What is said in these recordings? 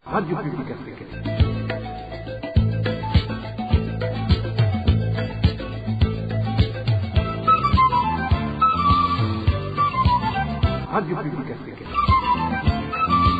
Radio Publique Africaine. Radio Publique Africaine.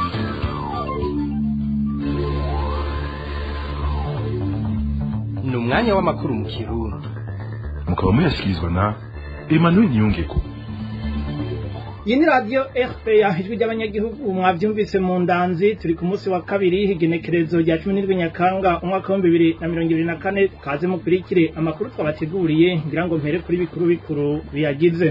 ni umwanya w'amakuru mu kirundi mukaba muyashyikirizwa na emmanuel niyongeko iyi ni radiyo rpa ijwi ry'abanyagihugu mwabyumvise mu ndanzi turi ku munsi wa kabiri igenekerezo rya cumi n'indwi nyakanga umwaka w'ibihumbi bibiri na mirongo ibiri na kane kaze mukurikire amakuru twabateguriye ngira ngo mpere kuri bikuru bikuru biyagize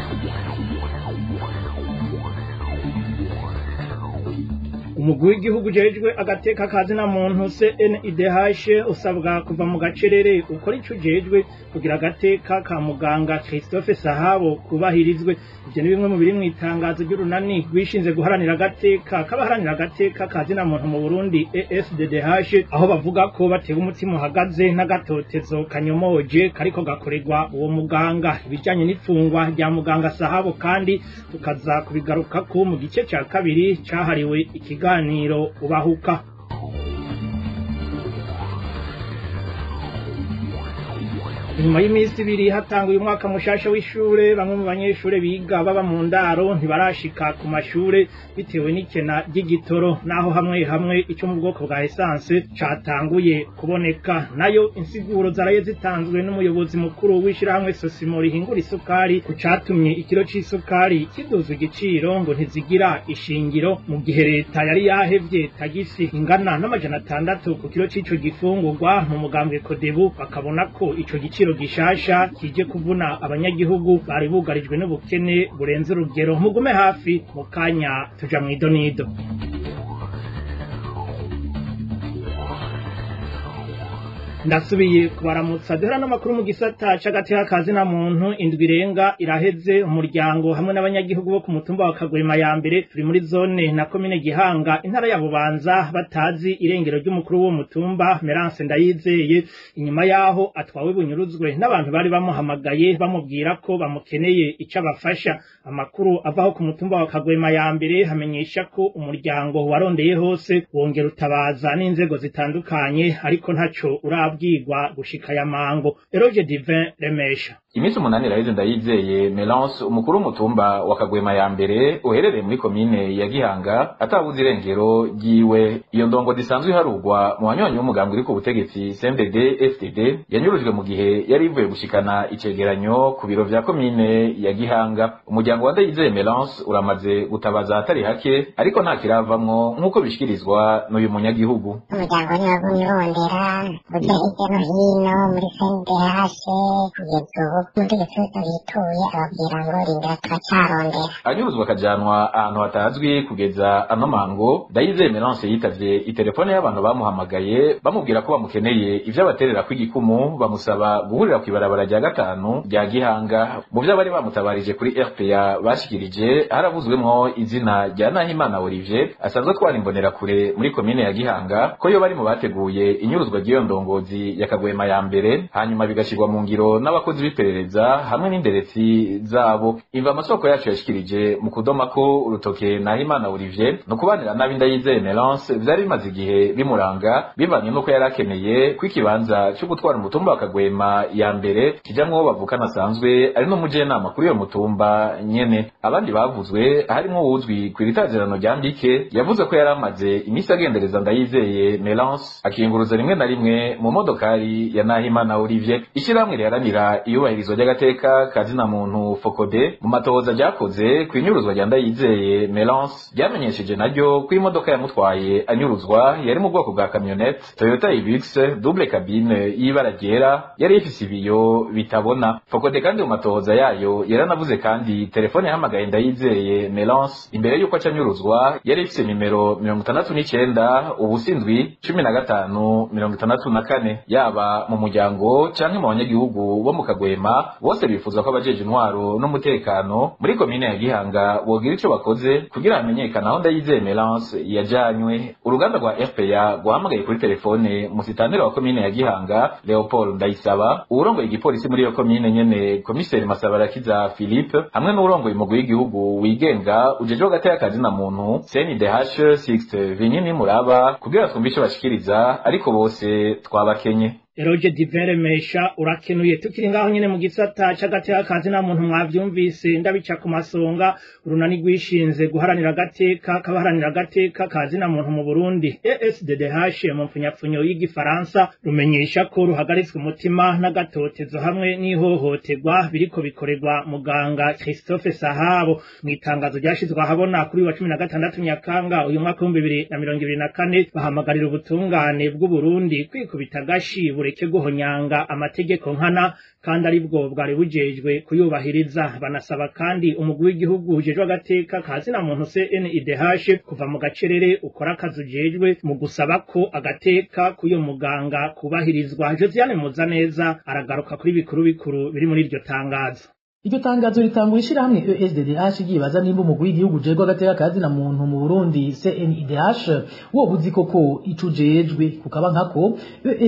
umugwi w'igihugu ujejwe agateka kazina muntu CNIDH usabwa kuva mu gacerere ukora ico ujejwe kugira agateka ka muganga Christophe Sahabo kubahirizwe ivyo ni bimwe mu biri mw'itangazo ry'urunani rwishinze guharanira agateka k'abaharanira agateka kazina muntu mu Burundi ESDDH aho bavuga ko batewe umutima uhagaze n'agatotezo kanyomoje kariko gakorerwa uwo muganga ibijanye n'ifungwa rya muganga Sahabo kandi tukaza kubigarukako mu gice ca kabiri cahariwe ikiganiro ubahuka nyuma y'iminsi ibiri hatanguye umwaka mushasha w'ishure bamwe mu banyeshure biga baba mu ndaro ntibarashika ku mashure bitewe n'ikena ry'igitoro naho hamwe hamwe ico mu bwoko bwa esanse catanguye kuboneka nayo insiguro zaraye zitanzwe n'umuyobozi mukuru w'ishirahamwe sosimo rihingura isukari ku catumye ikiro c'isukari kiduzwa igiciro ngo ntizigira ishingiro mu gihe leta yari yahevye tagisi ingana n'amajana atandatu ku kiro c'ico gifungurwa mu mugambwe kodebu bakabona ko ico giciro gishasha kije kuvuna abanyagihugu bari bugarijwe n'ubukene burenze urugero mugume hafi mu kanya tuja mw'idonido ndasubiye kubaramutsa duhera n'amakuru mu gisata c'agateka kazina muntu indwi irenga iraheze umuryango hamwe n'abanyagihugu bo ku mutumba wa kagwema ya mbere turi muri zone na komine gihanga intara ya bubanza batazi irengero ry'umukuru w'uwo mutumba merance ndayizeye inyuma yaho atwawe bunyuruzwe n'abantu bari bamuhamagaye bamubwira ko bamukeneye ico abafasha amakuru avaho ku mutumba wa kagwema ya mbere hamenyesha ko umuryango warondeye hose wongera utabaza n'inzego zitandukanye ariko ntaco urabwirwa gushika ya mango eroge divin remesha iminsi umunani iraheze ndayizeye melance umukuru w'umutumba wa kagwema ya mbere uherereye muri komine ya gihanga atabuze irengero ryiwe iyo ndongo zisanzwe iharurwa mu banywanyi b'umugambi uri ku butegetsi cmdd fdd yanyurujwe mu gihe yari ivuye gushikana icegeranyo ku biro vya komine ya gihanga umuryango wa ndayizeye melance uramaze gutabaza ahatari hake ariko nta kiravamwo nk'uko bishikirizwa n'uyu munyagihugu umuryango niwo wagumye urondera uja hirya no hino muri cndh kugeza ubu umutegetsi wese bituye ababwira ngo rindira turacarondera anyuruzwa akajanwa ahantu hatazwi kugeza ano mango ndayizeye melance yitavye itelefone y'abantu bamuhamagaye bamubwira ko bamukeneye ivyo abaterera kw'igikumu bamusaba guhurira kw'ibarabara rya gatanu rya gihanga mu vyo bari bamutabarije kuri rpa bashikirije haravuzwemwo izina rya nahimana olivier asanzwe atwara imbonerakure muri komine ya gihanga ko yo bari mu bateguye inyuruzwa ry'iyo ndongozi ya kagwema ya mbere hanyuma bigashirwa mu ngiro n'abakozi b'iperereza hamwe n'inderetsi zabo imva amasoko yacu yashikirije mu kudoma ko urutoke nahimana olivier no kubanira nabi ndayizeye melance vyari bimaze igihe bimuranga bivanye n'uko yari akeneye ko ikibanza co gutwara umutumba wa kagwema ya mbere kijamwo uwo bavukana asanzwe ari n'umujenama kuri iyo mutumba nyene abandi bavuzwe harimwo uwuzwi kw'itazirano rya mbike yavuze ko yari amaze imisi agendereza ndayizeye melance akiyunguruza rimwe na rimwe mu modokari ya nahimana olivier ishirahamwe riharanira iyubahirizwa ry'agateka kazina muntu fokode mu matohoza ryakoze ku inyuruzwa rya ndayizeye melance ryamenyesheje naryo ko imodoka yamutwaye anyuruzwa yari mu bwoko bwa camionette toyota ibix double cabine y'ibara ryera yari ifise ibiyo bitabona fokode kandi mu matohoza yayo yaranavuze kandi telefone yahamagaye ndayizeye melance imbere y'uko aca anyuruzwa yari ifise nimero mirongo itandatu n'icenda ubusindwi cumi na gatanu mirongo itandatu na kane kane yaba mu muryango canke mu banyagihugu bo mu kagwema bose bifuza ko abajeje intwaro n'umutekano muri komine ya gihanga bogira ico bakoze kugira hamenyekane aho ndayizeye melance yajanywe uruganda rwa rpa rwahamagaye kuri telefone musitanteri wa komine ya gihanga leopold ndayisaba uwurongoye igipolisi muri iyo komine nyene komiseri masabarakiza philippe hamwe n'uwurongoye umugwi w'igihugu wigenga ujejwe hagati y'akazi na muntu cndh sixte vinyini muraba kugira twumve ico bashikiriza ariko bose twabakenye Eroge Divere Mesha urakenuye tukiri ngaho nyene mu gisata c'agati y'akazi na muntu mwavyumvise ndabica ku masonga urunani rwishinze guharanira agateka kabaharanira agateka kazi na muntu mu Burundi ESDDH mu mfunyapfunyo y'igifaransa rumenyesha ko ruhagaritswe umutima n'agatotezo hamwe n'ihohoterwa biriko bikorerwa muganga Christophe Sahabo mu itangazo ryashizwe ahabona kuri wa 16 Nyakanga uyu mwaka wa 2024 bahamagarira ubutungane bw'u Burundi kwikubita gashi bureke guhonyanga amategeko nkana kandi aribwo bwari bujejwe kuyubahiriza banasaba kandi umugwi w'igihugu ujejwe agateka kazina muntu CNIDH kuva mu gacerere ukora akazi ujejwe mu gusaba ko agateka k'uyo muganga kubahirizwa Josiane Muzaneza aragaruka kuri bikuru bikuru biri muri iryo tangazo iryo tangazo ritangura ishirahamwe ESDDH ryibaza nimba umugwi w'igihugu ujejwe agateka kazi na muntu mu Burundi CNIDH wo buzi koko ico ujejwe kukaba nkako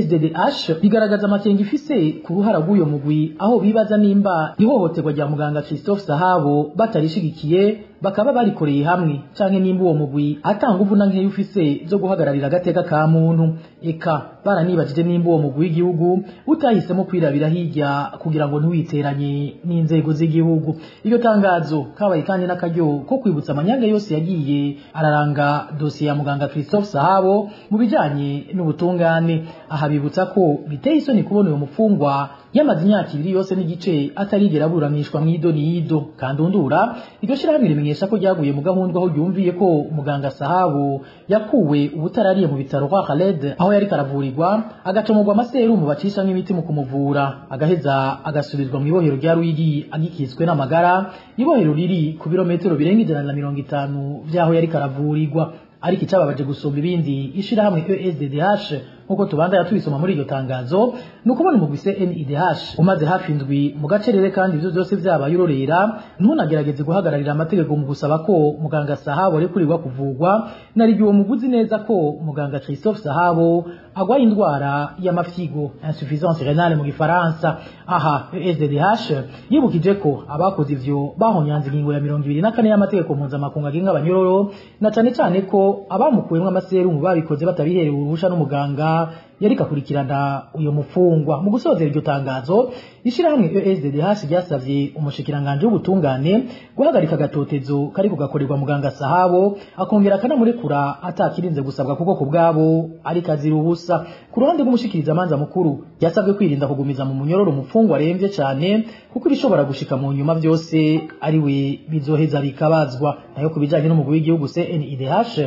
ESDDH rigaragaza amakenga ifise ku ruhara rw'uyo mugwi aho bibaza nimba ihohoterwa rya muganga Christophe Sahabo batarishigikiye bakaba barikoreye hamwe canke nimba uwo mugwi atanga uvuna nkeya ufise zo guhagararira agateka ka muntu eka baranibajije nimba uwo mugwi w'igihugu utahisemo kwirabira hirya kugira ngo ntiwiteranye n'inzego z'igihugu iryo tangazo kabaye kandi n'akaryo ko kwibutsa amanyanga yose yagiye araranga dosiye ya muganga Christophe Sahabo mu bijanye n'ubutungane aha bibutsa ko biteye isoni kubona uyo mupfungwa yamaze imyaka ibiri yose n'igice atarigera aburanishwa mw'ido n'ido kandundura iryo shirahamwe rimenyesha ko ryaguye mu gahunda aho ryumviye ko muganga Sahabo yakuwe ubutarariye mu bitaro kwa Khaled aho yari karavurirwa agacomorwa amaserumu bacisha nk'imiti mu kumuvura agaheza agasubizwa mu ibohero rya Ruyigi agikitswe n'amagara ibohero riri ku birometero birenga ijana na mirongo itanu vy'aho yari karavurirwa ariko icababaje gusumba ibindi ishirahamwe ESDDH nkuko tubandaya tubisoma muri iryo tangazo ni ukubona umugwi CNIDH umaze hafi indwi mu gacerere kandi ivyo vyose vyabaye urorera ntunagerageze guhagararira amategeko mu gusaba ko muganga Sahabo arekurirwa kuvugwa nari uwo muguzi neza ko muganga Christophe Sahabo agwaye indwara y'amafyigo insuffisance renale mu gifaransa aha ESDDH yibukije ko abakoze ivyo bahonyanze ingingo ya mirongo ibiri na kane y'amategeko mpuzamakungu agenga abanyororo na cane cane ko abamukuwemwo amaserumu babikoze batabiherewe uruhusha n'umuganga yari kakurikirana uyo mufungwa mu gusozera iryo tangazo ishirahamwe ESDDH ryasavye umushikiranganje w'ubutungane guhagarika agatotezo kari kugakorerwa muganga Sahabo akongera akanamurekura atakirinze gusabwa kuko ku bwabo ari kazira ubusa ku ruhande rw'umushikiriza manza mukuru yasabwe kwirinda kugumiza mu munyororo umufungwa aremvye cane kuko ibishobora gushika mu nyuma vyose ari we bizoheza bikabazwa nayo kubijanye n'umugwi w'igihugu CNIDH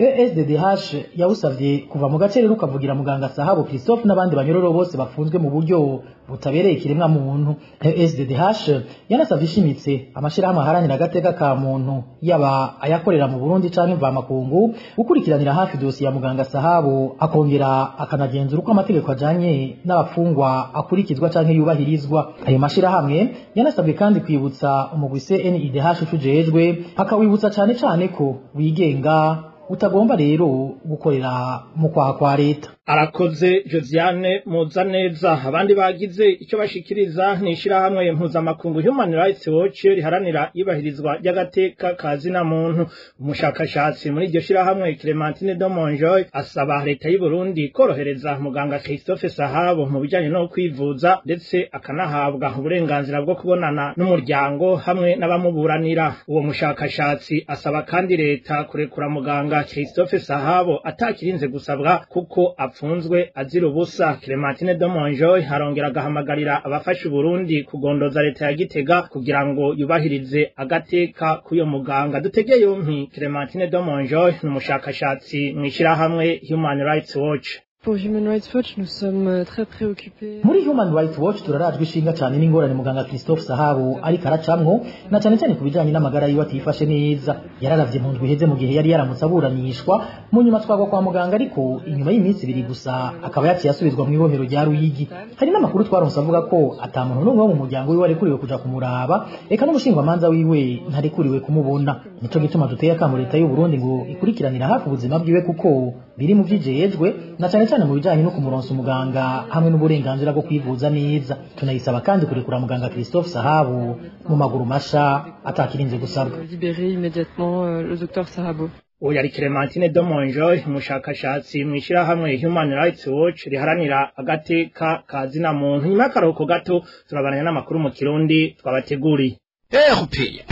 ESDDH yawusavye kuva mu gacerere ukavugira muganga Sahabo Christophe n'abandi banyororo bose bafunzwe mu buryo butabereye ikiremwa muntu SDDH yanasavye ishimitse amashirahamwe aharanira agateka ka muntu yaba ayakorera mu Burundi canke mvamakungu gukurikiranira hafi dosi ya muganga Sahabo akongera akanagenzura uko amategeko ajanye n'abafungwa akurikizwa canke yubahirizwa ayo mashirahamwe yanasabwe kandi kwibutsa umugwi CNIDH ujejwe akawibutsa cane cane ko wigenga utagomba rero gukorera mu kwaha kwa leta arakoze Josiane Muzaneza abandi bagize icyo bashikiriza ni ishirahamwe mpuzamakungu Human Rights Watch riharanira ibahirizwa ry'agateka kazi na muntu umushakashatsi muri iryo shirahamwe Clementine Domonjoy asaba leta y'u Burundi korohereza muganga Christophe Sahabo mu bijanye no kwivuza ndetse akanahabwa uburenganzira bwo kubonana n'umuryango hamwe n'abamuburanira uwo mushakashatsi asaba kandi leta kurekura muganga Christophe Sahabo atakirinze gusabwa kuko apfunzwe azira ubusa Clementine Domonjoy harongera agahamagarira abafasha Burundi kugondoza leta ya Gitega kugira ngo yubahirize agateka k'uyo muganga dutege yompi Clementine Domonjoy n'umushakashatsi mwishirahamwe Human Rights Watch Pour Human Rights Watch, nous sommes euh, très préoccupés. muri human rights watch turarajwe ishinga cyane n'ingorane muganga christophe sahabu ariko aracamwo na cyane cyane ku bijanye n'amagara yiwe atifashe neza yararavye mu ndwi iheze mu gihe yari yaramutse aburanishwa mu nyuma twagwa kwa muganga ariko inyuma y'iminsi ibiri gusa akaba yaciye asubizwa mu ibohero rya ruyigi hari n'amakuru twaronse avuga ko ata muntu n'umwe wo mu muryango wiwe arekuriwe kuja kumuraba eka n'umushingwamanza wiwe ntarekuriwe kumubona nico gituma duteye akamo leta y'u Burundi ngo ikurikiranira hafi ubuzima bwiwe kuko biri mu vyijejwe na cyane cyane mu bijanye no kumuronsa umuganga hamwe n'uburenganzira bwo kwivuza neza tunayisaba kandi kurekura muganga Christophe Sahabu mu maguru masha atakirinze gusabwa Euh, Libérer immédiatement euh, le docteur Sahabo. uwo yari Clementine Domonjoy umushakashatsi mu ishyirahamwe Human Rights Watch riharanira agateka ka zina muntu nyuma y'akaruhuko gato turabananya n'amakuru mu kirundi twabateguriye erupeya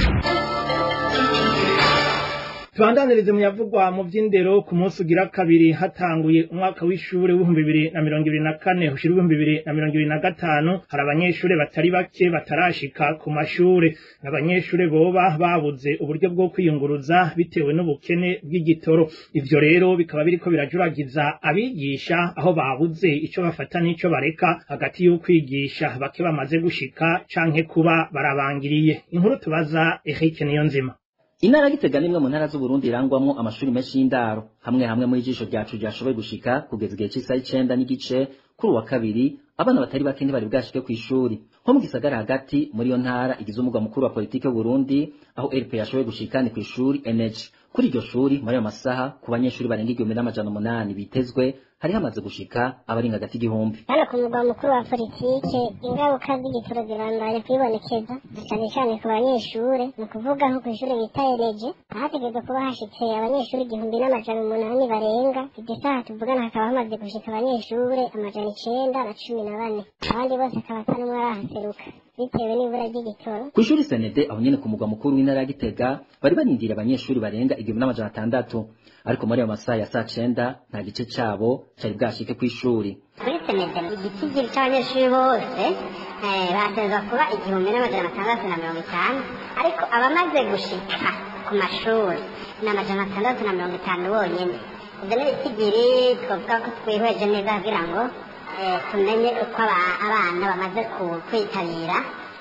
tubandanirize mu yavugwa mu by'indero ku munsi ugira kabiri hatanguye umwaka w'ishuri w'ibihumbi bibiri na mirongo ibiri na kane ushira ibihumbi bibiri na mirongo ibiri na gatanu hari abanyeshuri batari bake batarashika ku mashure abanyeshuri boba babuze uburyo bwo kwiyunguruza bitewe n'ubukene bw'igitoro ivyo rero bikaba biriko birajuragiza abigisha aho babuze ico bafata n'ico bareka hagati y'ukwigisha bake bamaze gushika canke kuba barabangiriye inkuru tubaza Eric Niyonzima intara ya gitega nimwe mu ntara z'uburundi irangwamwo amashuri menshi y'indaro hamwe hamwe muri ijisho ryacu ryashoboye gushika kugeza igihe cy'isaha icenda n'igice kuri uwa kabiri abana batari bake ntibari bwashike ku ishuri nko mu gisagara hagati muri iyo ntara igize umugwa mukuru wa politike w'uburundi aho rp yashoboye gushika ni ku ishuri nh kuri iryo shuri muri ayo masaha ku banyeshuri barenga igihumbi n'amajana umunani bitezwe hari hamaze gushika abarenga hagati igihumbi hano ku mugwa mukuru wa politike ingaruka z'igitoro zirandanya kwibonekeza cyane cyane ku banyeshure ni ukuvuga nko ku ishuri bita ereje ahategerezwa kuba hashitse abanyeshuri igihumbi n'amajana umunani barenga iryo saha tuvugana hakaba hamaze gushika abanyeshure amajana icenda na cumi na bane abandi bose akaba ata n'umwe arahaseruka bitewe n'ibura ry'igitoro ku ishuri senede aho nyene ku mugwa mukuru w'intara ya gitega bari barindiriye abanyeshuri barenga igihumbi n'amajana atandatu ariko muri ayo masaha ya saa cenda nta gice cabo cari bwashike kw'ishuri kuri senede igitigiri c'abanyeshuri bose eh, batezwa kuba igihumbi n'amajana atandatu na mirongo itanu ariko abamaze gushika ku mashuri ni amajana atandatu na mirongo itanu bonyene ivyo ni ibitigiri twavuga ko twihweje neza kugira ngo eh, tumenye uko aba- abana bamaze ku- kwitabira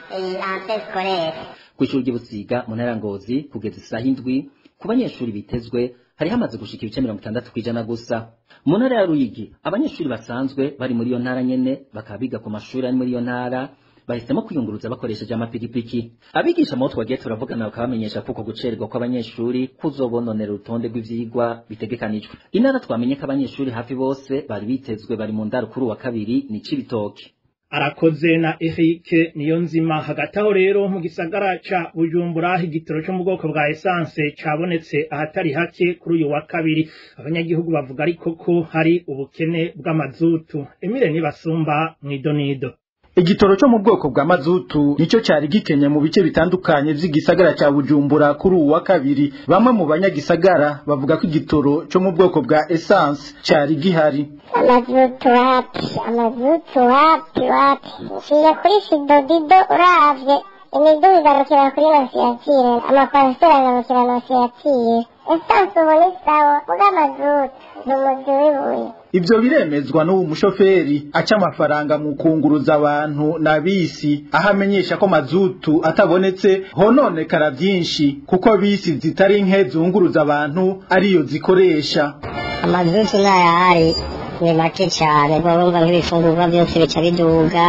ante skolere kw'ishuri ry'ubusiga mu ntara ya ngozi kugeza isaha indwi ku banyeshuri bitezwe hari hamaze gushika ibice mirongo itandatu kw'ijana gusa mu ntara ya ruyigi abanyeshuri basanzwe bari muri iyo ntara nyene bakaba biga ku mashuri ari muri iyo ntara bahisemo kwiyunguruza bakoresheje amapikipiki abigisha mu bo twagiye turavugana bakaba bamenyesha ko uko gucererwa kw'abanyeshuri kuzobononera urutonde rw'ivyigwa bitegekanijwe intara twamenye ko abanyeshuri hafi bose bari bitezwe bari mu ndaro kuri uwa kabiri ni cibitoke arakoze na Eric niyo nzima hagati aho rero mu gisagara ca Bujumbura igitoro cyo mu bwoko bwa essence cabonetse ahatari hake kuri uyu wa kabiri abanyagihugu bavuga ariko ko hari ubukene bw'amazutu Emile nibasumba mwidonido igitoro cyo mu bwoko bwa mazutu nicyo cyari gikenye mu bice bitandukanye vy'igisagara cya Bujumbura kuri uwu wa kabiri bamwe mu banyagisagara bavuga ko igitoro cyo mu bwoko bwa essence cyari gihari amazutu wapi amazutu wapi wapi nshiye kuri sidodido uravye imiduga igarukira kuri nosiyatire amakwasiteri agarukira nosiyatire esanse ubona isawa muga amazutu ni umuzi w'ibuye Ivyo biremezwa n'uwo mushoferi aca amafaranga mu kunguruza abantu na bisi aho amenyesha ko mazutu atabonetse hononekara vyinshi kuko bisi zitari nke zunguruza abantu ariyo zikoresha amazutu n'ayahari ni make cyane urumva nk'ibifungurwa byose bica biduga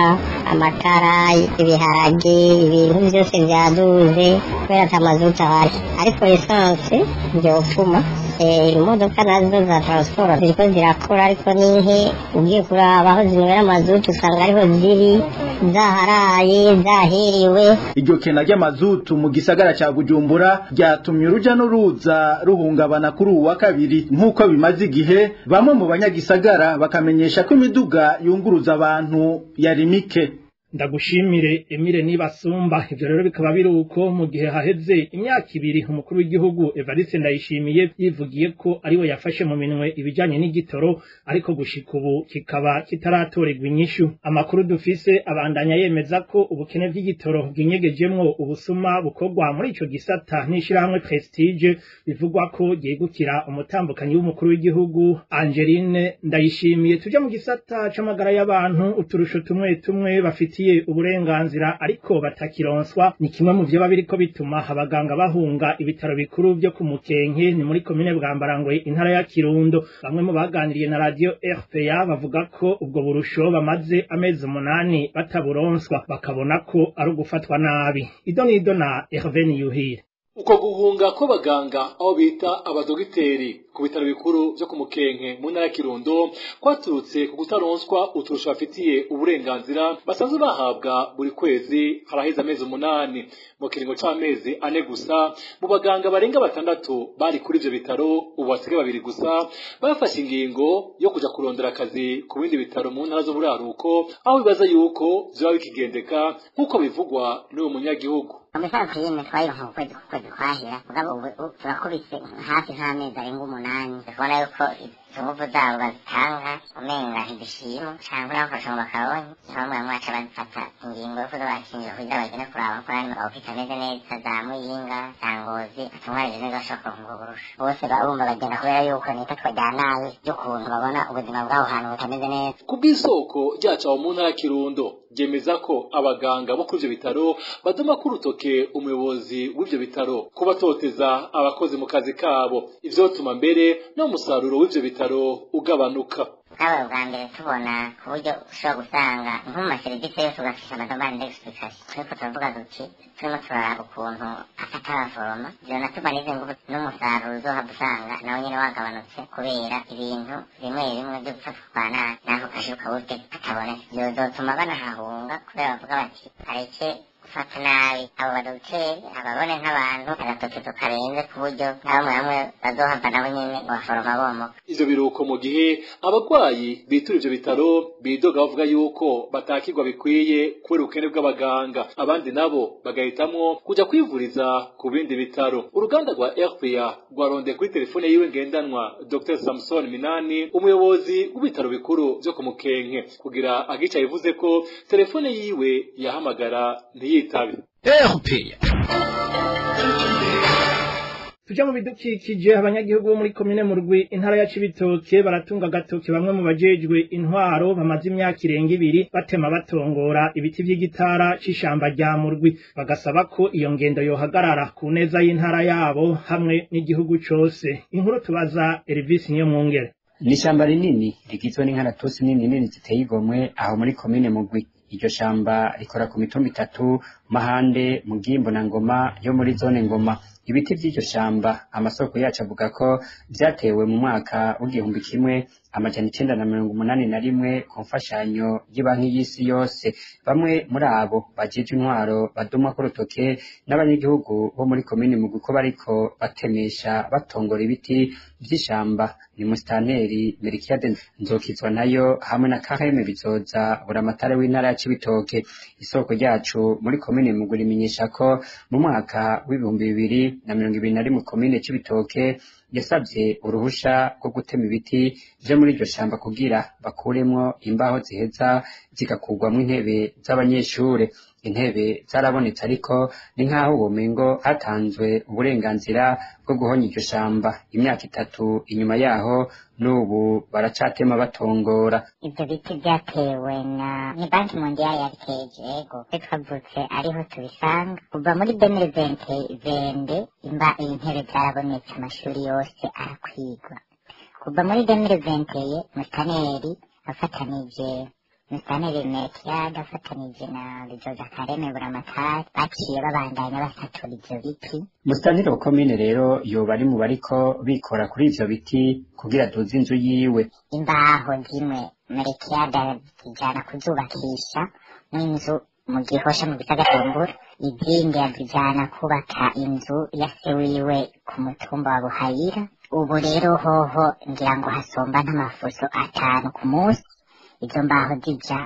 amatara ibiharage ibintu byose byaduze kubera ati amazutu ahari ariko esanse byopfuma imodoka nazo za transport ziriko zirakora ariko ni nke ugiye kuraba aho zinywera amazutu usanga ariho ziri zaharaye zahiriwe iryo kena ry'amazutu mu gisagara ca Bujumbura ryatumye uruja n'uruza ruhungabana kuri uwu wa kabiri nk'uko bimaze igihe bamwe mu banyagisagara bakamenyesha ko imiduga yunguruza abantu yari mike ndagushimire Emile Nibasumba ivyo rero bikaba biri uko mu gihe haheze imyaka ibiri umukuru w'igihugu Evariste Ndayishimiye yivugiye ko ariwe yafashe mu minwe ibijanye n'igitoro ariko gushika ubu kikaba kitaratorerwa inyishu amakuru dufise abandanya yemeza ko ubukene bw'igitoro bwinyegejemwo ubusuma bukorwa muri ico gisata n'ishirahamwe Prestige bivugwa ko ryegukira umutambukanyi w'umukuru w'igihugu Angeline Ndayishimiye tujya mu gisata c'amagara y'abantu uturusho tumwe tumwe bafitiye uburenganzira ariko batakironswa ni kimwe mu vyoba biriko bituma abaganga bahunga ibitaro bikuru vyo ku Mukenke ni muri komine Bwambarangwe intara ya Kirundo bamwe mu baganiriye na radio RPA bavuga ko ubwo burusho bamaze amezi umunani bataburonswa bakabona ko ari ugufatwa nabi idonido na Hervé Niyuhire uko guhunga kw'abaganga aho bita abadogiteri ku bitaro bikuru vyo ku mukenke mu ntara ya kirundo kwaturutse ku kutaronswa uturusho bafitiye uburenganzira basanzwe bahabwa buri kwezi haraheze amezi umunani mu kiringo c'amezi ane gusa mu baganga barenga batandatu bari kuri ivyo bitaro ubu basigaye babiri gusa bafashe ingingo yo kuja kurondera akazi ku bindi bitaro mu ntara z'uburaruko aho bibaza yuko vyoba bikigendeka nk'uko bivugwa n'uwo munyagihugu umusaza yine twayironka ku kwezi ku kwezi kwahera mugabo ubu turakubise hafi nk'amezi arenga umunani tukabona yuko inguvu zabo bazitanga umenga ntidushimu canke n'abafasha mu bakaronyi niho bamwe bamwe baca bazifata ingingo yo kuza barakinjira kugira bagende kuraba ko hano abafite ameze neza za muyinga za ngozi atunganije neza bashobora kuronka uburusha bose barumva bagenda kubera yuko n'ifatwa rya nabi ry'ukuntu babona ubuzima bw'aho hantu butameze neza ku bw'isoko ryacu aho mu ntara ya kirundo ryemeza ko abaganga bo kuri ivyo bitaro baduma ku rutoke umuyobozi w'ivyo bitaro kubatoteza abakozi mu kazi kabo ivyotuma mbere n'umusaruro w'ivyo bitaro ugabanuka bwaba bwa mbere tubona ku buryo ushobora gusanga nko mu maserivisi yose ugafisha amadobani d'explication turiko turavuga duti turimo turaraba ukuntu afata abaforoma vyonatuma n'izi nguvu n'umusaruro uzohava usanga nawe nyene wagabanutse kubera ibintu bimwe bimwe vyo gufatwa kwa nabi n'ako kashi kaburyo katabonetse vyozotuma banahahunga kubera bavuga bati areke gufata nabi abo badogiteri ababone nk'abantu agatokezo karenze ku buryo na bamwe bamwe bazohava nabo nyene baforoma bomoka ivyo biruko mu gihe abagwayi bitura ivyo bitaro bidoga bavuga yuko batakirwa bikwiye kubera ubukene bw'abaganga abandi nabo bagahitamwo kuja kwivuriza ku bindi bitaro uruganda rwa rpa rwarondeye kuri telefone yiwe ngendanwa dr samson minani umuyobozi w'ibitaro bikuru vyo ku mukenke kugira agica yivuze ko telefone yiwe yahamagara ntiyitabe RPA tuja mu bidukikije abanyagihugu bo muri komine mu rwi intara ya cibitoke baratunga agatoke bamwe mu bajejwe intwaro bamaze imyaka irenga ibiri batema batongora ibiti vy'igitara c'ishamba rya murwi bagasaba ko iyo ngendo yohagarara ku neza y'intara yabo hamwe n'igihugu cose inkuru tubaza Elvis niyo mwungere ni ishamba rinini rigizwe n'inkaratusi nini nini ziteye igomwe aho muri komine mugwi iryo shamba rikora ku mitumba itatu mahande mugimbo na ngoma yo muri zone ngoma ibiti by'iryo shamba amasoko yacu avuga ko vyatewe mu mwaka w'igihumbi kimwe amajana icenda na mirongo umunani na rimwe ku mfashanyo y'ibanki y'isi yose bamwe muri abo bajejwe intwaro badumwa ku rutoke n'abanyagihugu bo muri komini mugwi ko bariko batemesha batongora ibiti vy'ishamba ni musitanteri merikiyade nzokizwa nayo hamwe na kaheme bizoza buramatare w'intara ya cibitoke isoko ryacu muri komine mugwi rimenyesha ko mu mwaka w'ibihumbi bibiri na mirongo ibiri na rimwe komine cibitoke yasabye uruhusha rwo gutema ibiti vyo muri iryo shamba kugira bakuremwo imbaho ziheza zigakurwamwo intebe z'abanyeshure intebe zarabonetse ariko ni nk'aho ubumengo hatanzwe uburenganzira bwo guhonya iryo shamba imyaka itatu inyuma yaho n'ubu baracatema batongora ivyo biti vyatewe na ni banki mondiale yabiteje ego twe twavutse ariho tubisanga kuva muri demire vente vende imba intebe zarabonetse amashuri yose arakwigwa kuva muri demire venteye musitaneri afatanije musitaneri mekiyaga afatanije na bizoza kareme buramatari baciye babandanya basatura ivyo biti musitanteri wa komine rero yoba ari mu bariko bikora kuri ivyo biti kugira duze inzu yiwe imbaho zimwe merekiyaga zijana kuzubakisha n'inzu mu gihosha mu gisagatumbura izindi yazijana kubaka inzu ya se wiwe ku mutumba wa buhayira ubu rero hoho ngira ngo hasomba nk'amafuso atanu ku munsi izo mbaho zija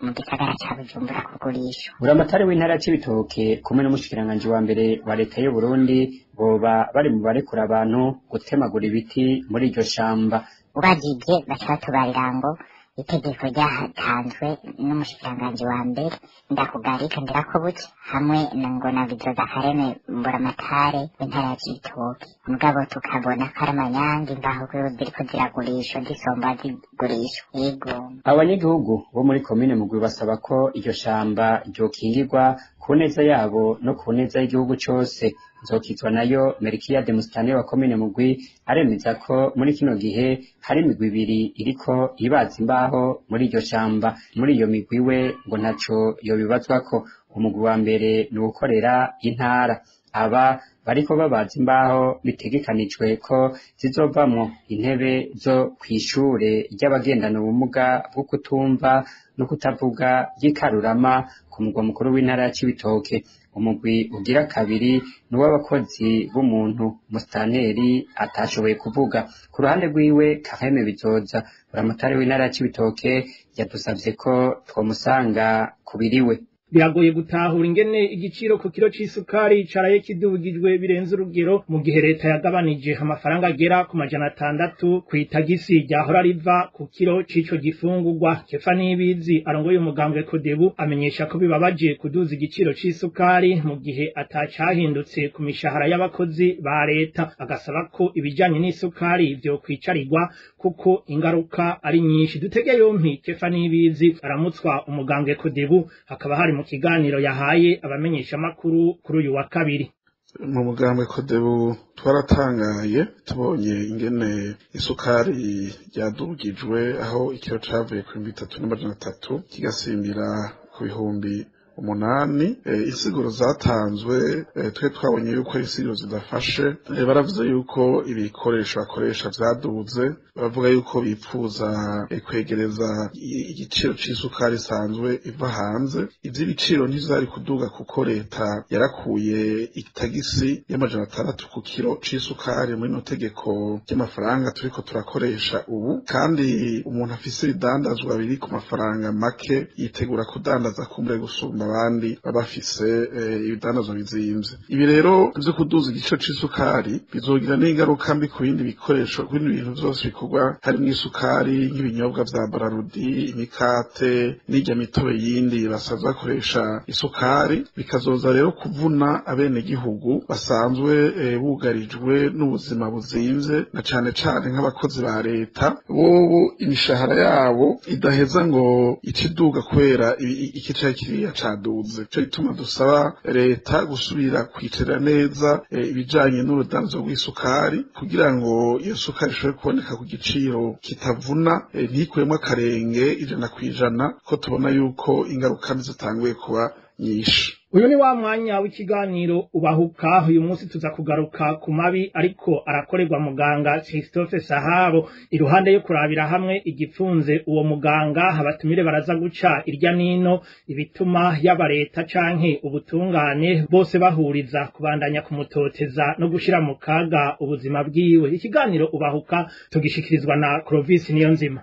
mu gisagara ca bujumbura kugurisha buramatari w'intara c'ibitoke kumwe n'umushikiranganji wa mbere wa leta y'u Burundi boba bari mu barekura abantu gutemagura ibiti muri iryo shamba ubajije baca batubarira ngo itegeko ryatanzwe n'umushikiranganji wa mbere ndakugarika ndirakobuke hamwe na ngo na bizoza kareme mburamatare w'intara ya cibitoke mugabo tukabona ko ari amanyange ngaho kuri ziriko ziragurishwa zisomba zigurishwa yego abanyagihugu bo muri komine mugwi basaba ko iryo shamba ryokingirwa ku neza yabo no ku neza y'igihugu cose nzokizwa nayo merikiya de musitani wa komine mugwi aremeza ko muri kino gihe hari imigwi ibiri iriko ibaza imbaho muri iryo shamba muri iyo migwi we ngo ntaco yobibazwako umugwi wa mbere ni uwukorera intara aba bariko babaza imbaho bitegekanijwe ko zizovamwo intebe zo kw'ishure ry'abagendana ubumuga bwo kutumva no kutavuga ry'ikarurama ku mugwa mukuru w'intara ya Cibitoke umugwi ugira kabiri ni uw'abakozi b'umuntu musitanteri atashoboye kuvuga ku ruhande rwiwe Kaheme Bizoza buramatari w'intara ya Cibitoke yadusavye ko twomusanga kubiriwe biragoye gutahura ingene igiciro ku kiro c'isukari caraye kidugijwe birenze urugero mu gihe leta yagabanije amafaranga agera ku majana atandatu kw'itagisi ryahora riva ku kiro c'ico gifungurwa kefa nibizi arongoye umugambwe kodebu amenyesha ko bibabaje kuduza igiciro c'isukari mu gihe atacahindutse ku mishahara y'abakozi ba leta agasaba ko ibijanye n'isukari vyo kwicarirwa kuko ingaruka ari nyinshi dutege yompi kefa nibizi aramutswa umugambwe kodebu hakaba hari mu kiganiro yahaye abamenyesha makuru kuri uyu wa kabiri mu mugambwe kodebu twaratangaye tubonye ingene isukari ryadugijwe aho ikiro cavuye ku bihumbi bitatu n'amajana atatu kigasimbira ku bihumbi umunani insiguro zatanzwe twe twabonye yuko ari insiguro zidafashe baravuze yuko ibikoresho bakoresha vyaduze baravuga yuko bipfuza kwegereza igiciro c'isukari isanzwe iva hanze ivy'ibiciro ntivyari kuduga kuko leta yarakuye itagisi y'amajana atandatu ku kiro c'isukari muri no tegeko ry'amafaranga turiko turakoresha ubu kandi umuntu afise ibidandazwa biri ku mafaranga make yitegura kudandaza kumbure gusumba abandi baba bafise ibidandazwa bizimvye ibi rero vyo kuduza igiciro c'isukari bizogira n'ingaruka mbi ku bindi bikoresho ku bindi bintu vyose bikorwa harimwo isukari nk'ibinyobwa vya bararudi imikate n'irya mitobe yindi basanzwe bakoresha isukari bikazoza rero kuvuna abenegihugu basanzwe bugarijwe n'ubuzima buzimvye na cane cane nk'abakozi ba leta bobo imishahara yabo idaheza ngo ikiduga kubera ikicaye kiriya caduze ico gituma dusaba leta gusubira kwicara neza ibijanye n'urudanzo rw'isukari kugira ngo iyo sukari ishobore kuboneka ku giciro kitavuna ntikuremwo akarenge ijana kw'ijana ko tubona yuko ingaruka mbi zitanguye kuba nyinshi uyu ni wa mwanya w'ikiganiro ubahuka uyu munsi tuza kugaruka ku mabi ariko arakorerwa muganga Christophe Sahabo iruhande yo kurabira hamwe igipfunze uwo muganga abatumire baraza guca irya nino ibituma yaba leta canke ubutungane bose bahuriza kubandanya kumutoteza no gushira mu kaga ubuzima bwiwe ikiganiro ubahuka tugishikirizwa na Clovis Niyonzima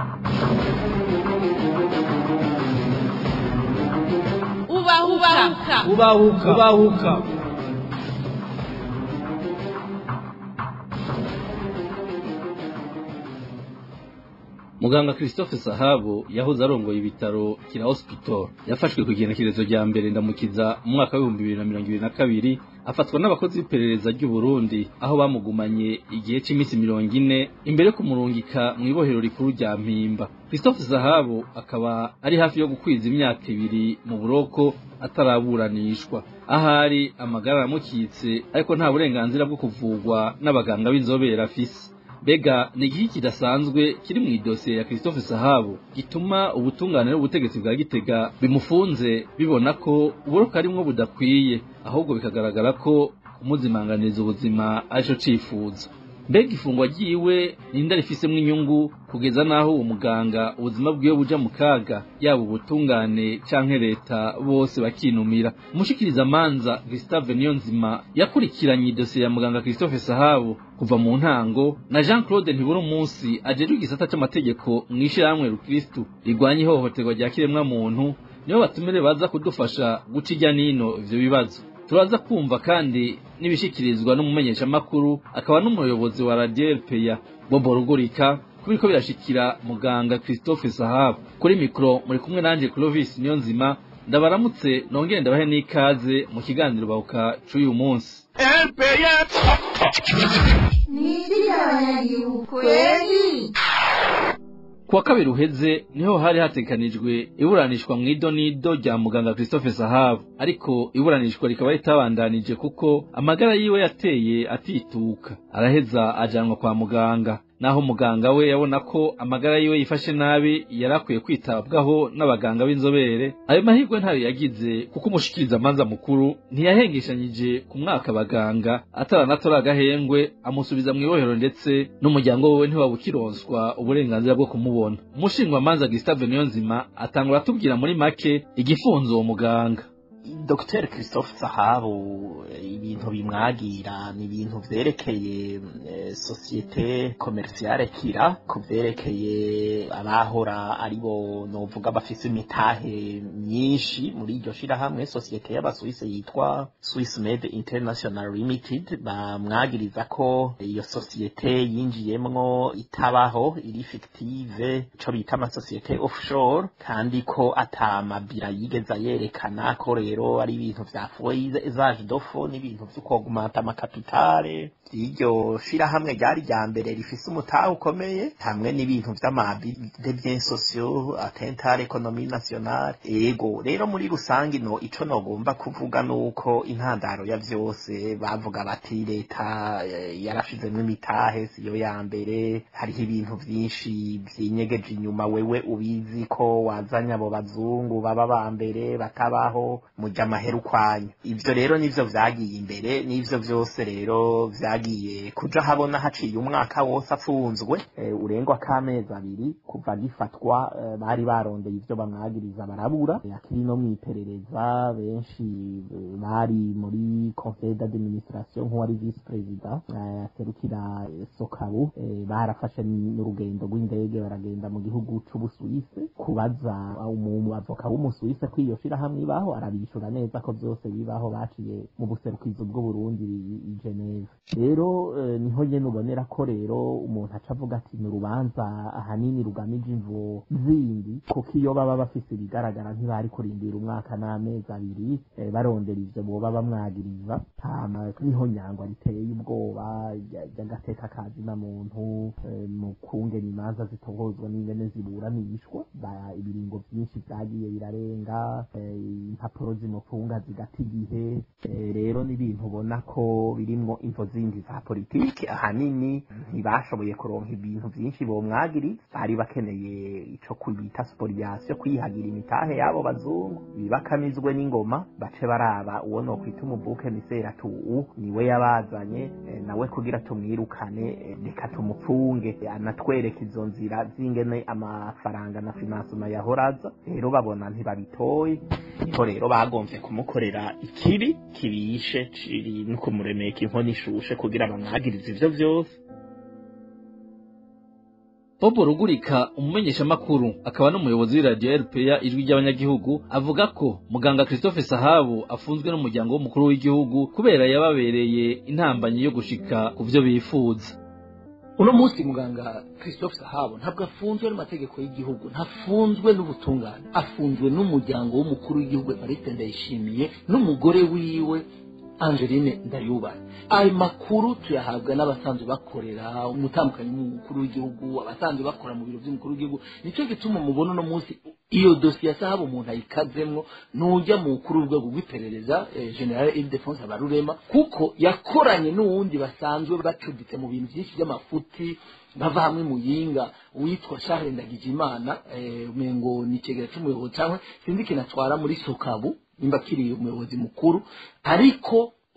ubahuka ubahuka ubahuka muganga christophe sahabo yahoze arongoye ibitaro kira hospital yafashwe ku igenekerezo rya mbere ndamukiza mu mwaka w'ibihumbi bibiri na mirongo ibiri na kabiri afatwa n'abakozi b'iperereza ry'u Burundi aho bamugumanye igihe cy'iminsi mirongo ine imbere yo kumurungika mu ibohero rikuru rya mpimba christophe sahabo akaba ari hafi yo gukwiza imyaka ibiri mu buroko ataraburanishwa ahari amagara aramukitse ariko nta burenganzira bwo kuvugwa n'abaganga b'inzobere afise Bega ni igihe kidasanzwe kiri mu idosiye ya Christophe Sahabo gituma ubutungane n'ubutegetsi bwa Gitega bimufunze bibona ko uburoka arimwo budakwiye ahubwo bikagaragara ko kumuzimanganiza ubuzima arico cifuza mbega ifungwa ryiwe ninde rifisemwo inyungu kugeza n'aho uwo muganga ubuzima bwiwe buja mu kaga yaba ubutungane canke leta bose bakinumira umushikiriza manza Gustave Niyonzima yakurikiranye idosiye ya muganga Christophe Sahabu kuva mu ntango na Jean Claude Ntibura umunsi ajejwe igisata c'amategeko mw'ishirahamwe Rukristu rigwanya ihohoterwa rya kiremwa muntu nibo batumire baza kudufasha guca ijya nino ivyo bibazo turaza kumva kandi n'ibishikirizwa n'umumenyeshamakuru akaba n'umuyobozi wa Radio RPA Bobo Rugurika kubiko birashikira muganga Christophe Sahabu kuri mikro muri kumwe nanje Clovis Niyonzima ndabaramutse nongere ndabahe n'ikaze mu kiganiro bahuka c'uyu munsi kuwa kabiri uheze niho hari hatekanijwe iburanishwa mu idonido rya muganga Christophe Sahabu ariko iburanishwa rikaba ritabandanije kuko amagara yiwe yateye atituka araheza ajanwa kwa muganga naho muganga we yabona ko amagara yiwe yifashe nabi yari akwiye kwitabwaho n'abaganga b'inzobere ayo mahirwe ntayo yagize kuko umushikiriza amanza mukuru ntiyahengeshanyije ku mwaka abaganga ataranatora agahengwe amusubiza mu ibohero ndetse n'umuryango we ntiwabukironswa uburenganzira bwo kumubona umushingwamanza Gustave Niyonzima atangura atubwira muri make igifunzo uwo muganga Dr Christophe Sahabu ibintu bimwagira ni ibintu vyerekeye societe commerciale kira ku vyerekeye abahora aribo novuga bafise imitahe myinshi muri iryo shirahamwe societe y'abasuwise yitwa Swiss Med International Limited bamwagiriza ko iyo societe yinjiyemwo itabaho iri fictive ico bita amasosiyete offshore kandi ko atamabira yigeza yerekana ko rero ari ibintu vyafuwe izaje dofo n'ibintu vy'ukogumata amakapitale iryo shirahamwe ryari rya mbere rifise umutahe ukomeye hamwe n'ibintu vy'amabi de bien sociaux atentare economie nationale ego rero muri rusange no ico nogomba kuvuga nuko intandaro ya vyose bavuga bati leta yarashizemwo imitahe siyo ya mbere hariho ibintu vyinshi vyinyegeje inyuma wewe ubizi ko wazanye abo bazungu baba ba mbere batabaho mujya amaheru kwanyu ivyo rero nivyo vyagiye imbere nivyo vyose rero vyagiye kuja habona haciye umwaka wose afunzwe e, urengwa k'amezi abiri kuva gifatwa e, bari barondeye ivyo bamwagiriza barabura e, akiri no mwiperereza benshi e, bari muri conseil d'administration nk'uwari vice president aserukira e, sokabu e, barafashe n'urugendo rw'indege baragenda mu gihugu c'ubusuwise kubaza umu avoka w'umusuwise ko iyo shirahamwe ibaho arabishura neza ko byose bibaho baciye mu buserukizo bw'uburundi i geneve rero niho nyene ubonera ko rero umuntu aca avuga ati ni urubanza ahanini rugamije imvo zindi kuko iyo baba bafise ibigaragara ntibari kurindira umwaka n'amezi abiri barondera ivyo boba bamwagiriza hama niho nyangwa riteye ubwoba ry'agateka kazi na muntu mu kungena imanza zitohozwa n'ingene ziburanishwa ibiringo vyinshi vyagiye birarenga impapuro zimufunga zigata igihe rero n'ibintu ubona ko birimwo imvo zindi za politiki ahanini ntibashoboye kuronka ibintu vyinshi bomwagiri bari bakeneye ico kubita spoliation kwihagira imitahe y'abo bazungu bibakamizwe n'ingoma bace baraba uwo nokwita umuvuke misera tu niwe yabazanye nawe kugira tumwirukane reka tumupfunge anatwereka izo nzira z'ingene amafaranga na finansima yahoraza rero babona ntibabitoye niho rero bagomvye kumukorera ikibi kibishe ciri no kumuremeka inkono ishushe kugira bamwagirize ivyo vyose Bobo Rugurika umumenyeshamakuru akaba n'umuyobozi w'iradiyo RPA ijwi ry'abanyagihugu avuga ko muganga Christophe Sahabu afunzwe n'umuryango w'umukuru w'igihugu kubera yababereye intambanyi yo gushika ku vyo bifuza uno munsi muganga christophe sahabo ntabwo afunzwe n'amategeko y'igihugu ntafunzwe n'ubutungane afunzwe n'umuryango w'umukuru w'igihugu evariste ndayishimiye n'umugore wiwe angeline ndayubahe ayo makuru tuyahabwa n'abasanzwe bakorera umutambukanyi w'umukuru w'igihugu abasanzwe bakora mu biro by'umukuru w'igihugu nicyo gituma mubona uno munsi iyo dosiye sahabo umuntu ayikazemwo nujya mu mukuru w'urwego rw'iperereza eh, general ildefonse abarurema kuko yakoranye n'uwundi basanzwe bacuditse mu bintu byinshi by'amafuti bava hamwe muyinga witwa Charles Ndagijimana eh, umengo ni kigera cy'umuyobozi cyangwa sinzi kinatwara muri Sokabu nimba kiri umuyobozi mukuru ariko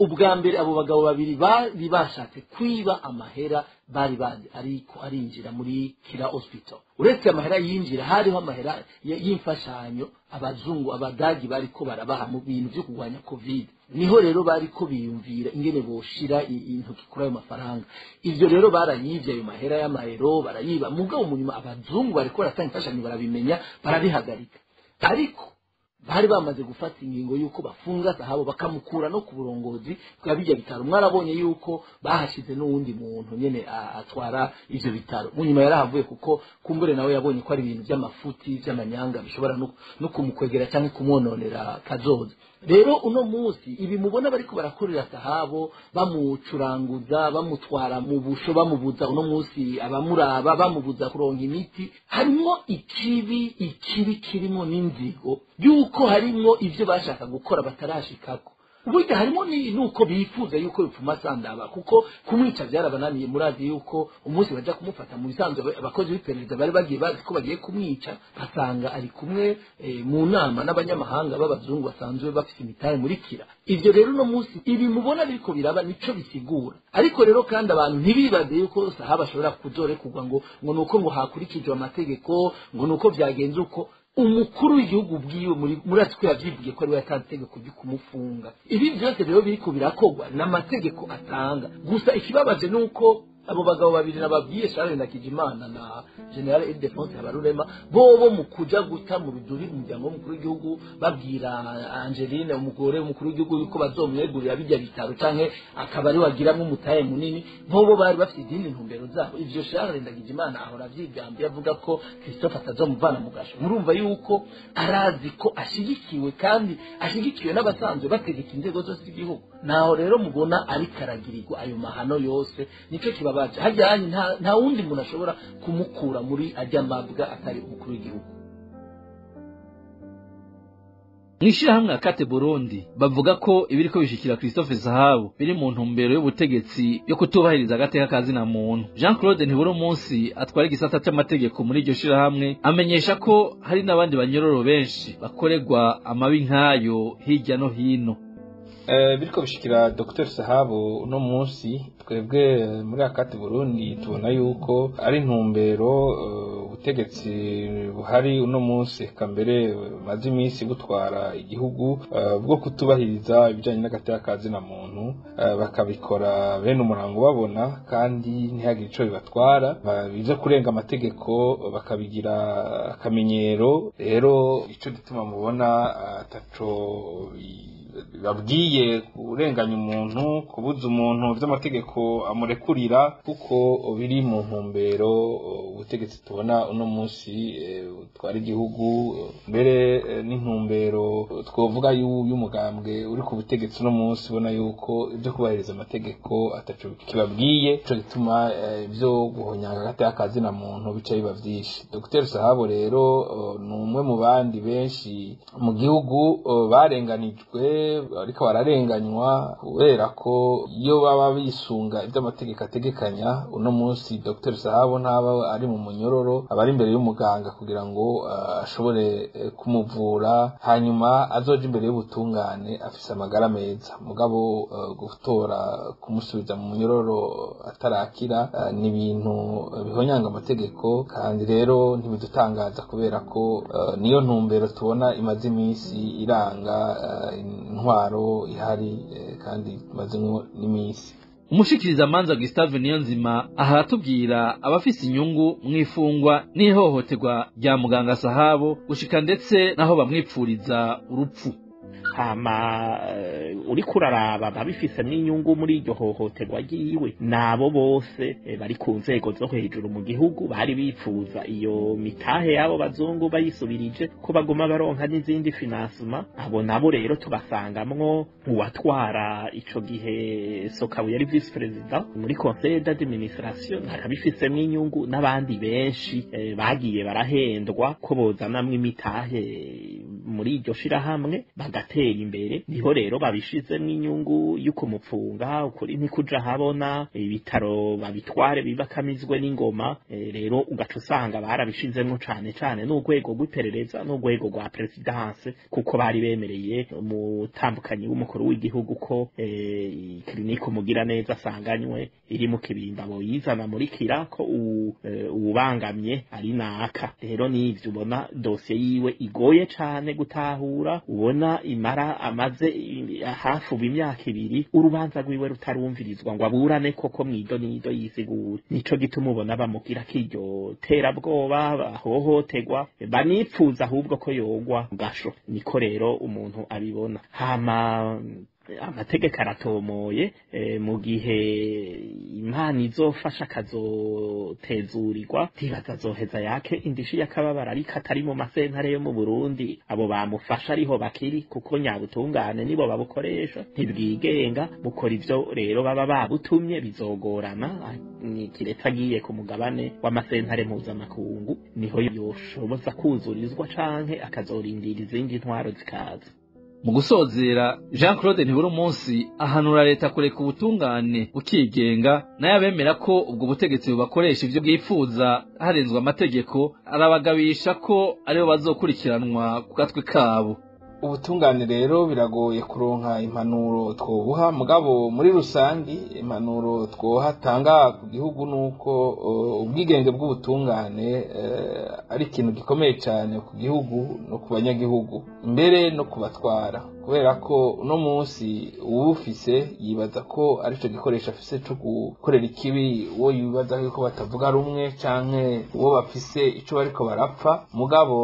ubwa mbere abo bagabo babiri bari bashatse kwiba amahera bari bazi ariko arinjira muri kira hospital uretse amahera yinjira hariho amahera y- y'imfashanyo abazungu abadagi bariko barabaha mu bintu byo kurwanya covid niho rero bariko biyumvira ingene boshira i- intoki kuri ayo mafaranga ivyo rero barayivye ayo mahera y'amahero barayiba mugabo mu nyuma abazungu bariko baratanga imfashanyo barabimenya barabihagarika ariko bari bamaze gufata ingingo y'uko bafunga sahabo bakamukura no ku burongozi bwa bijya bitaro mwarabonye y'uko bahashize n'uwundi muntu nyene a- atwara ivyo bitaro mu nyuma yarahavuye kuko kumbure nawe yabonye ko ari ibintu by'amafuti by'amanyanga bishobora no, no kumukwegera cyangwa kumwononera kazoza rero uno munsi ibi mubona bariko barakorera sahabo bamucuranguza bamutwara mu busho bamubuza uno munsi abamuraba bamubuza kuronka imiti harimwo ikibi ikibi kirimo n'inzigo yuko harimwo ivyo bashaka gukora batarashikako burya harimo ni nuko bifuza yuko bipfuma sandaba kuko kumwica byarabananiye murazi yuko umunsi baja kumufata mu bisanzwe aba- abakozi b'iperereza bari bagiye bazi ko bagiye kumwica basanga ari kumwe eh, mu nama n'abanyamahanga b'abazungu basanzwe bafite imitahe muri kira ivyo rero uno munsi ibi mubona biriko biraba nico bisigura ariko rero kandi abantu ntibibaze yuko sahaba ashobora kuzorekurwa ngo ngo nuko ngo hakurikijwe amategeko ngo nuko byagenze uko umukuru w'igihugu bwiwe muri murazi ko yavyivugiye ko ariwe yatanze itegeko ryo kumufunga ibi byose rero biriko birakorwa n'amategeko atanga gusa ikibabaje ni uko abo bagabo babiri nababwiye Charles Ndakijimana na General Ildefonse Habarurema bobo mu kuja guta mu biduri umuryango w'umukuru w'igihugu babwira Angeline umugore w'umukuru w'igihugu yuko bazomwegurira bijya bitaro canke akaba ari wagiramwo umutahe munini bobo bari bafite izindi ntumbero zabo ivyo Charles Ndagijimana ahora avyigambye avuga ko Christophe atazomuvana mu gasho murumva yuko arazi ko ashigikiwe kandi ashigikiwe n'abasanzwe bategeka inzego zose z'igihugu naho rero mubona ariko aragirirwa ayo mahano yose nico kibabaje hajyanye nta, nta wundi muntu ashobora kumukura muri ajya mabwa atari umukuru w'igihugu mw'ishirahamwe akate burundi bavuga ko ibiriko bishikira christophe zahabu biri mu ntumbero y'ubutegetsi yo kutubahiriza agateka ka zina muntu jean claude ntibura umunsi atwara igisata c'amategeko muri iryo shirahamwe amenyesha ko hari n'abandi banyororo benshi bakorerwa amabi nk'ayo hirya no hino Eh, biriko bishikira Dr Sahabu uno munsi twebwe eh, muri akati Burundi tubona yuko ari intumbero eh, ubutegetsi buhari uno munsi eka mbere eh, maze iminsi butwara igihugu eh, bwo kutubahiriza ibijanye n'agateka ka zina muntu eh, bakabikora bene umurango babona kandi ntihagire ico bibatwara Ba- ivyo kurenga amategeko bakabigira akamenyero rero ico gituma mubona eh, ataco i- babwiye kurenganya umuntu kubuza umuntu vy'amategeko amurekurira kuko biri mu ntumbero uh, ubutegetsi tubona uno munsi eh, butwara igihugu eh, mbere eh, n'intumbero twovuga yu- y'umugambwe uri ku butegetsi uno munsi ubona yuko ibyo kubahiriza amategeko ataco kibabwiye ico gituma eh, ivyo guhonyanga agateka ka zina muntu bica biba vyinshi Dr Sahabo rero uh, ni umwe mu bandi benshi mu gihugu uh, barenganijwe ariko bararenganywa kubera ko iyo baba bisunga ibyo amategeko ategekanya uno munsi Dr Sahabo ntaba ari mu munyororo aba ari imbere y'umuganga kugira ngo uh, ashobore eh, kumuvura hanyuma azoje imbere y'ubutungane afise amagara meza mugabo uh, gutora kumusubiza mu munyororo atarakira uh, ni ibintu uh, bihonyanga amategeko kandi rero ntibidutangaza kubera ko uh, niyo ntumbero tubona imaze iminsi iranga uh, intwaro ihari eh, kandi imazemo n'iminsi umushikiriza manza Gustave Niyonzima aha aratubwira abafise inyungu mw'ifungwa n'ihohoterwa rya muganga Sahabo gushika ndetse naho bamwipfuriza urupfu hama eh, uriko uraraba ababifisemo inyungu muri iryo hohoterwa ryiwe nabo bose eh, bari ku nzego zo hejuru mu gihugu bari bifuza iyo mitahe y'abo bazungu bayisubirije ko baguma baronka n'izindi finansima abo nabo rero tubasangamwo uwatwara ico gihe sokabu yari vice perezida muri conseil d'administration akabifisemo inyungu n'abandi benshi eh, bagiye barahendwa ko bozanamwo imitahe muri iryo shirahamwe bagatera imbere niho rero babishizemwo inyungu y'uko mupfunga ukuri ntikuja habona ibitaro babitware bibakamizwe n'ingoma e, rero ugaca usanga barabishizemwo cane cane n'urwego rw'iperereza n'urwego rwa presidence kuko bari bemereye umutambukanyi w'umukuru w'igihugu ko e, klinike umugira neza asanganywe iri mu kibimba boyizana muri kira ko uwubangamye ari naka rero n'ivyo ubona dosiye yiwe igoye cane gutahura ubona imara amaze hafi ubu imyaka ibiri urubanza rwiwe rutarumvirizwa ngo aburane koko mwido nido yisigure nico gituma ubona bamugira kiryo terabwoba bahohotegwa banipfuza ahubwo ko yogwa gasho niko rero umuntu abibona hama amategeko aratomoye mu gihe impano izofasha akazotezurirwa ntibaza azoheza yake indishi y'akababara ariko atari mu masentare yo mu burundi abo bamufasha ariho bakiri kuko nyabutungane nibo babukoresha ntibwigenga bukora ivyo rero baba babutumye bizogorana kiretse agiye ku mugabane w'amasentare mpuzamakungu niho yoshoboza kuzurizwa canke akazorindira izindi ntwaro zikaza mu gusozera jean claude ntibura umunsi ahanura leta kureka ubutungane bukigenga nayo abemera ko ubwo butegetsi bubakoresha ivyo bwifuza harenzwe amategeko arabagabisha ko aribo bazokurikiranwa ku gatwe kabo ubutungane rero biragoye kuronka impanuro twobuha mugabo muri rusangi impanuro twohatanga ku gihugu nuko ubwigenge bw'ubutungane ari ikintu gikomeye cyane ku gihugu no ku banyagihugu mbere no kubatwara kubera ko uno munsi uwufise yibaza ko aricyo gikoresho afise cyo gukorera ikibi uwo yibaza yuko batavuga rumwe canke uwo bafise ico bariko barapfa mugabo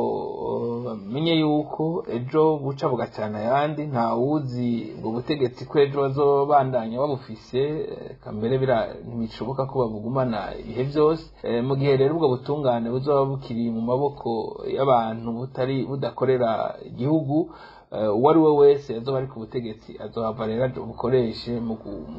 bamenye yuko ejo buca bugacana ayandi nta wuzi ngo ubutegetsi ko ejo bazobandanya babufise kambere ntibishoboka ko babugumana ibihe byose mu gihe rero ubwo butungane buzoba bukiri mu maboko y'abantu butari budakorera igihugu uwo ari we wese azoba ari ku butegetsi azohava rero bukoreshe mu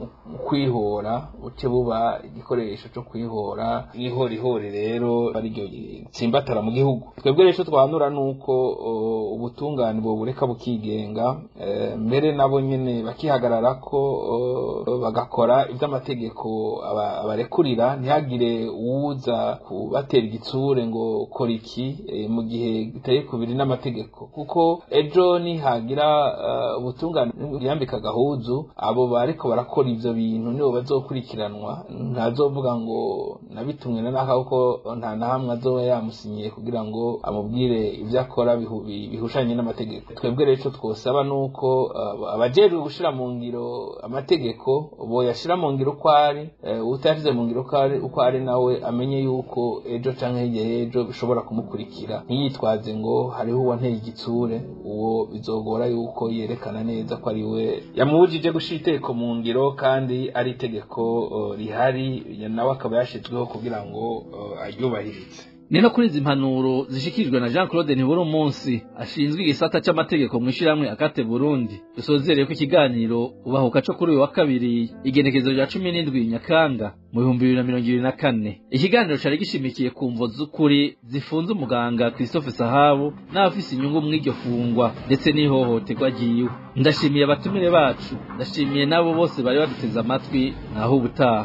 kwihora buce buba igikoresho cyo kwihora ihorihori rero ariryo tsimbatara mu gihugu twebwe rero twanura nuko ubutungane bureka bukigenga mbere nabo nyine bakihagarara ko bagakora iby'amategeko abarekurira ntihagire uwuza kubatera igitsure ngo kora iki mu gihe bitari kubiri n'amategeko kuko ejo ni hagira ubutungane yambika agahuzu abo bariko barakora ivyo bintu nibo bazokurikiranwa ntazovuga ngo nabitumwe na naka kuko nta na hamwe azoba yamusinyiye kugira ngo amubwire ivyo akora bihushanye n'amategeko twebwe rero twosaba nuko abajejwe gushira mu ngiro amategeko boyashira mu ngiro uko ari utashize mu ngiro uko ari nawe amenye yuko ejo canke hirya y'ejo bishobora kumukurikira ntiyitwaze ngo hariho uwanteye igitsure uwo bizogora yuko yerekana neza ko ari we yamubujije gushira itegeko mu ngiro kandi ari itegeko rihari nawe akaba yashizweho kugira ngo aryubahirize ni no kuri izi mpanuro zishikirijwe na jean claude ntibura umunsi ashinzwe igisata c'amategeko mw'ishirahamwe akate burundi dusozereye ko ikiganiro ubahuka co kuri uyu wa kabiri igenekezo rya cumi n'indwi nyakanga mu bihumbi bibiri na mirongo ibiri na kane ikiganiro cari gishimikiye ku mvo z'ukuri zifunze umuganga christophe sahabu n'abafise inyungu mw'iryo fungwa ndetse n'ihohoterwa ryiwe ndashimiye abatumire bacu ndashimiye n'abo bose bari baduteze amatwi naho ubutaha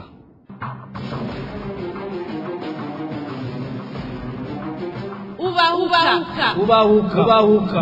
ubahuka ubahuka ubahuka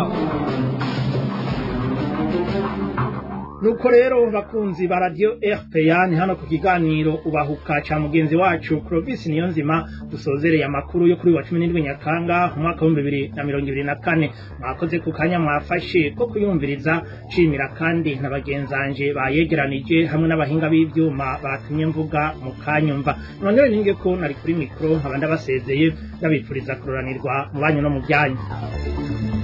nuko rero bakunzi ba radio RPA ni hano ku kiganiro ubahuka ca mugenzi wacu Clovis Niyonzima dusozereye amakuru yo kuri wa 17 Nyakanga mu mwaka wa 2024 mwakoze ku kanya mwafashe ko kuyumviriza cimira kandi na bagenzanje bayegeranije hamwe n'abahinga b'ivyuma batumye mvuga mu kanyumva none ninge ko nari kuri mikro nkaba ndabasezeye ndabipfuriza kuroranirwa mu banyu no mu byanyu